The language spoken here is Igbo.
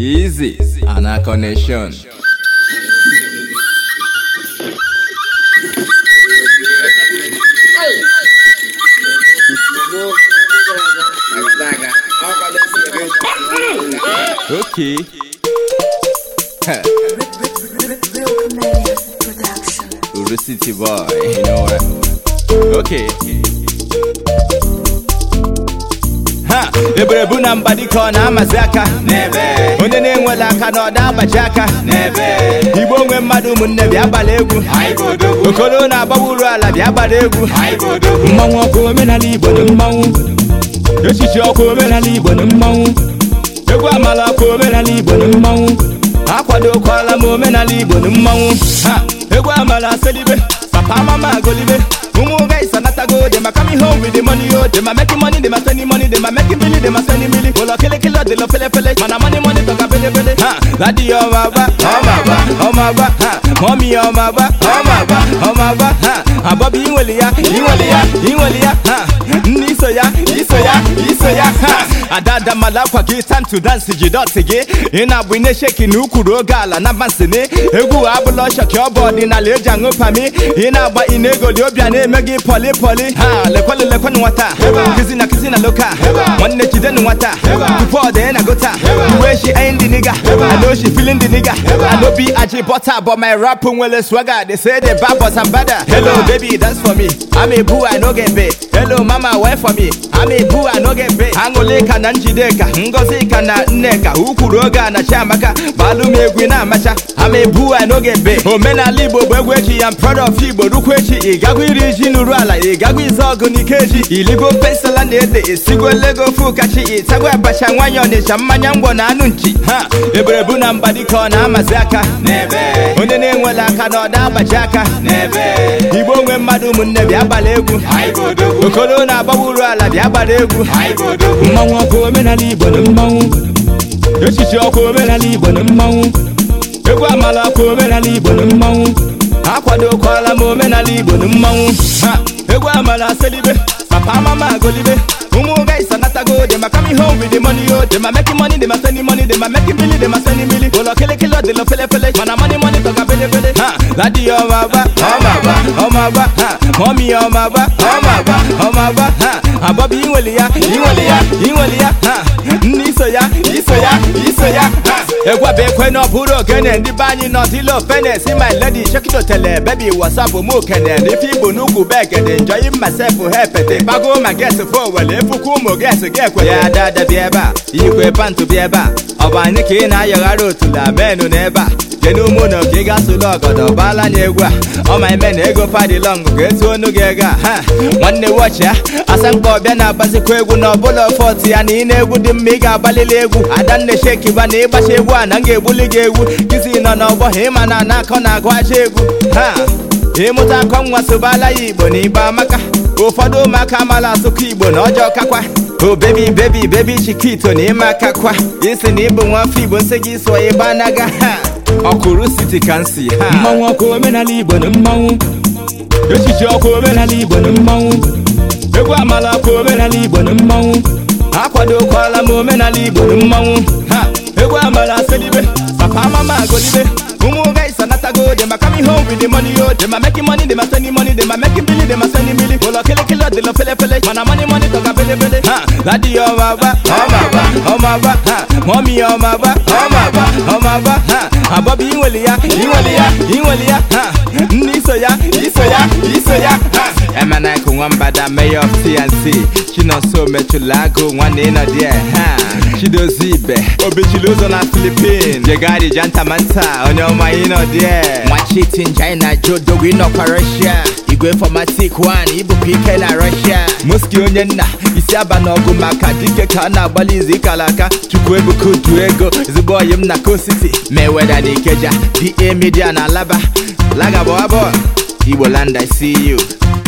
Easy, Ana Connection. Okay. Huh. Uru City boy, you know what? Okay. Ha! Ebere bụ na mba dịka ọ na-amazi aka n'ebe onye na-enwela aka na ọda agbaji aka n'ebe igbo nwe mmadụ ụmụnne bịa gbara egwu okoro na-agbawa uru ala bịa gbara egwu mmanwụ ọkụ omenala igbo na mmanwụ echichi ọkụ omenala igbo na mmanwụ egwu amala ọkụ omenala igbo na mmanwụ akwadokwala m omenala igbo na mmanwụ ha egwu amala selibe papa mama agolibe ụmụ guys anatago dem a coming home with the money yo dem a making money dem a spending money dem a making billy dem a spending billy ụlọ kelekele ọ dịlọ felefele mana money money tọka belebele ha dadi ọma agba ọma agba ọma agba ha mọmi ọma agba ọma agba ọma agba ha abọbi inweli ya inweli ya inweli ya ha nne iso ya iso ya iso ya ha adada mala akwa gị time to dance ji dọtị gị ị na-abụ ine sheki na ukwuru oge ala na bansini egwu abụla ọchọkị ọ bụ ọdịnala eji aṅụ pami ị na-agba ị na-egoli obi a na-eme gị pọli pọli ha lekwelu lekwenu nwata kizi na kizi na loka nwanne jidenu nwata tupu ọ dee na gota uwe shi ayin dị niga I know she feeling the nigga I know be aji butter but my rap nwere swagger they say they bad but I'm better hello baby dance for me I'm a boo I no get paid hello mama wait for me I'm a boo I no get paid aṅụle ka na njideka ngozi ka na nneka ukwuru oge a na chiamaka gbalụ m egwu na-amacha I'm a boo I no get paid omenala igbo bụ egwu echi ya m proud of igbo rukwu echi ị gagwa iri ji n'uru ala ị gagwa ize ọgụ n'ike eji iligo pensela na ede esigo lego fu kachi ịtagwa abacha nwanyị ọnịcha mmanya ngwọ na anụ nchi ha ebere bụ na mba dịka ọ na-amazi aka onye na-enwela aka na ọda agbaji aka igbo nwe mmadụ ụmụnne bịa gbara egwu okoro na-agbawa uru ala bịa gbara egwu mmanwụ ọkụ omenala igbo na mmanwụ echichi ọkụ omenala igbo na mmanwụ egwu amala ọkụ omenala igbo na mmanwụ akwadokwala m omenala igbo na mmanwụ ha egwu amala selibe papa mama agolibe ụmụ guys anatago dem a coming home with the money yo dem a making money dem a spending money dem a making billy dem a spending billy ụlọ kelekele ọ dịlọ felefele mana money money tọka belebele ha dadi ọma agba ọma agba ọma agba ha mọmi ọma agba ọma agba ọma agba ha abọbi inweli ya inweli ya inweli ya ha nne iso ya iso ya iso ya ha egwu bụ ekwe na ọ bụrụ ogene ndị be anyị nọ dịla ofene si my lady shekito tele bebi wasapụ mụ kene n'ife igbo n'ugwu begede enjoy myself hepete gbago ma ges fo wele efukwu ụmụ ges gị ekwe ya dada bịa ebe a ikwe pantụ bịa ebe a ọ bụ anyị ka ị na-ayọghara otula menu n'ebe a jee n'ụmụ na ka ị ga-asụlụ ọgọdọ baala anya egwu a ọ ma ime na ego padilọng ga-etu onu gị ego a ha nwanne wọchi ya asamkpa ọbịa na-agbazikwa egwu na ọbụla fọt ya na ị na-egwu dị mma ị ga-agbalili egwu adanne shekiba na ịgbacha egwu a na m ga-egbuli gị egwu kizi nọ n'ọgbọ ha ịma na na-akọ na-agụ aja egwu ha ịmụta akọ nwa sobala ya igbo na igbo amaka ụfọdụ ụmụaka amala asụkọ igbo na ọjọọ kakwa o bebi bebi bebi chikito na ịma akakwa isi na ịbụ nwa afọ igbo nsị gị sụọ ịba anaga ha ọkụrụ siti ka nsi ha mmanwụ ọkụ omenala igbo na mmanwụ echichi ọkụ omenala igbo na mmanwụ egwu amala ọkụ omenala igbo na mmanwụ akwadokwala m omenala igbo na mmanwụ ha egwu amala selibe papa mama agolibe ụmụ guys anatago dem a coming home with the money yo dem a making money dem a spending money dem a making billy dem a spending billy ụlọ kelekele ọ dịlọ felefele mana money money tọka belebele ha dadi ọma agba ọma agba ọma agba ha mọmi ọma agba ọma agba ọma agba ha abọbi inweli ya inweli ya inweli ya ha nne iso ya iso ya iso ya ha emenaiku nwambada mayor of tnc chinonso mechụla agụ nwanne ịnọ die ha chidozie ibe obichili ụzọ na filipin jegari jantamanta onye ọma ịnọ die nwachitin china jodogo ịnọkwa russia igwe fomatik 1 ibụpụ ike na russia muski onye nna isi aba n'ọgụ maka dike ka a na-agbalị izu ikala aka chukwu ebuka udu ego ezigbo oyi m na kositi meweda na ikeja da media na alaba lagabọ abụọ igbo land i see you